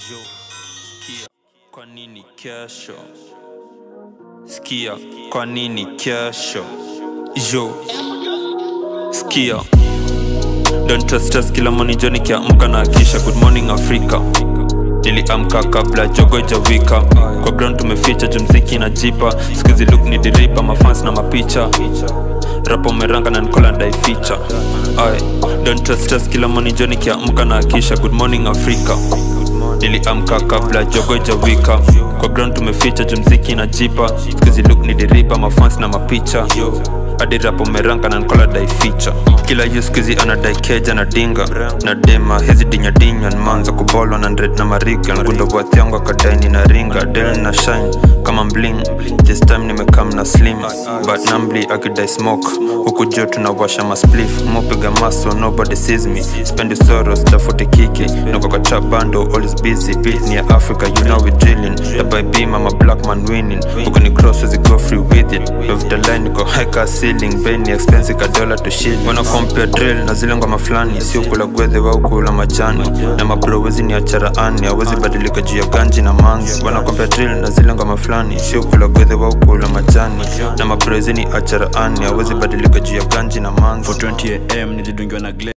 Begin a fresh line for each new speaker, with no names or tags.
Jo, skia, kwa nini kesho? Skia, kwa nini kesho? Jo, skia Don't trust us kila morning jo nikiamka na akisha Good morning Africa Niliamka kabla jogo jawika Kwa ground tumeficha jumziki na jipa Skizi look ni diripa mafans na mapicha Rapa umeranga na nikola ndai feature Aye. Don't trust us kila morning jo nikiamka na akisha Good morning Africa niliamka kabla jogo jawika kwa ground tumeficha jumziki na jipa skizi look ni diripa mafans na mapicha hadi rapo meranka na nkola dai ficha kila yu skizi anadai keja na dinga na dema hizi dinyadinya nmanza kubolwa na ndred na mariga ngundo bwathi yangu akadaini na ringa del na shine kama mbling this time nimekam na slim but nambli akidai smoke huku jo tunawasha masplif mopiga maso nobody sees me spendi soros tafute kiki niko kwa trap bando all is busy beat ni ya africa you know we drilling the by beam I'm a black man winning huku ni cross as go free with it of the line niko high car ceiling bay ni expensive ka dollar to shilling wana compare drill na zile ngoma fulani sio kula gwedhe wao kula majani na mabro wezi ni acharaani hawezi badilika juu ya ganji na manzi wana compare drill na zile ngoma fulani sio kula gwedhe wao kula majani na mabro wezi ni acharaani hawezi badilika juu ya ganji na manzi
420 am nilidungiwa na gle